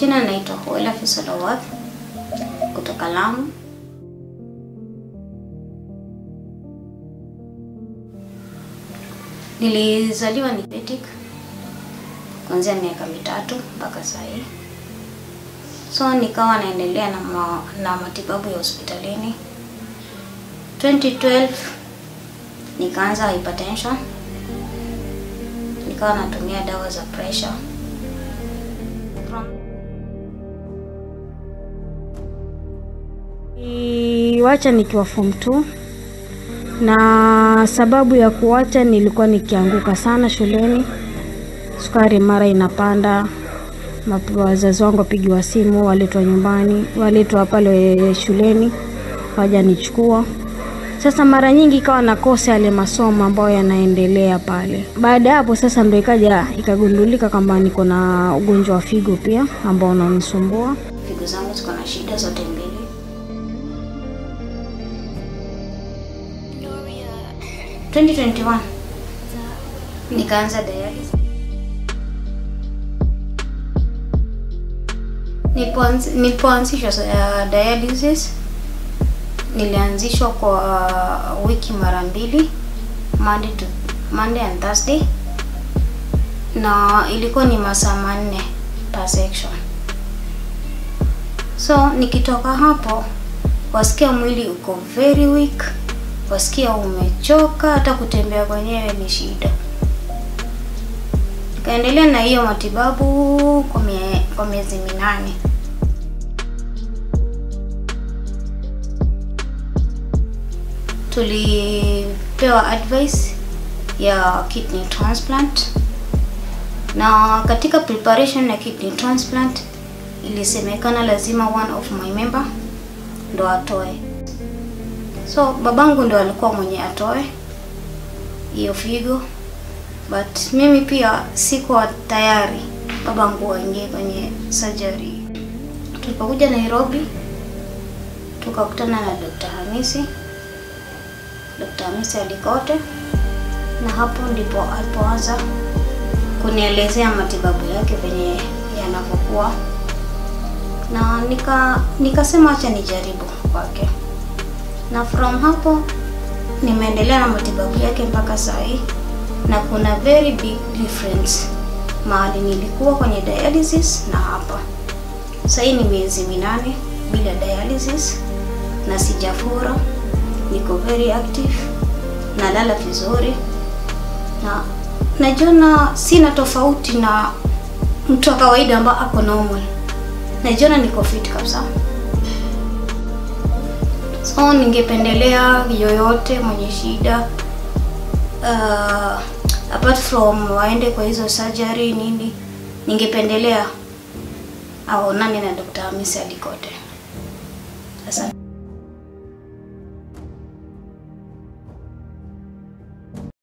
majina naitwa Huela Fisolowath kutoka Lamu. Nilizaliwa Nipetik kuanzia miaka mitatu mpaka saa hii, so nikawa naendelea na, ma, na matibabu ya hospitalini. 2012 nikaanza hypertension, nikawa natumia dawa za pressure From Niliwacha nikiwa form 2 na sababu ya kuwacha nilikuwa nikianguka sana shuleni, sukari mara inapanda, Map- wazazi wangu wapigiwa simu, waletwa nyumbani, waletwa pale shuleni, waja nichukua. Sasa mara nyingi ikawa nakosa yale masomo ambayo yanaendelea pale. Baada ya hapo sasa ndo ikaja ikagundulika kwamba niko na ugonjwa wa figo pia ambao unanisumbua. figo zangu ziko na shida zote mbili. Gloria, 2021 nikaanza dialysis. Nilipoanzi- Nilipoanzishwa uh, dialysis nilianzishwa kwa wiki mara mbili, Monday to Monday and Thursday, na ilikuwa ni masaa manne per section. So nikitoka hapo, wasikia mwili uko very weak, wasikia umechoka, hata kutembea kwenyewe ni shida. Nikaendelea na hiyo matibabu kwa, mie, kwa miezi minane. Tulipewa advice ya kidney transplant, na katika preparation ya kidney transplant ilisemekana lazima one of my member ndo atoe. So babangu ndo alikuwa mwenye atoe hiyo figo, but mimi pia sikuwa tayari babangu aingie kwenye surgery. Tulipokuja Nairobi tukakutana na Dr. Hamisi, Dr. Hamisi Alikote, na hapo ndipo alipoanza kunielezea matibabu yake venye yanavyokuwa, na nika nikasema acha nijaribu kwake, na from hapo nimeendelea na matibabu yake mpaka saa hii, na kuna very big difference mahali nilikuwa kwenye dialysis na hapa. Sasa hii ni miezi minane bila dialysis na sijafura, niko very active, nalala vizuri na najiona sina tofauti na mtu wa kawaida ambaye ako normal. Najiona niko fit kabisa. So ningependelea yoyote mwenye shida uh, apart from waende kwa hizo surgery nini, ningependelea aonane na Dr. Hamisi Alikote. Asante.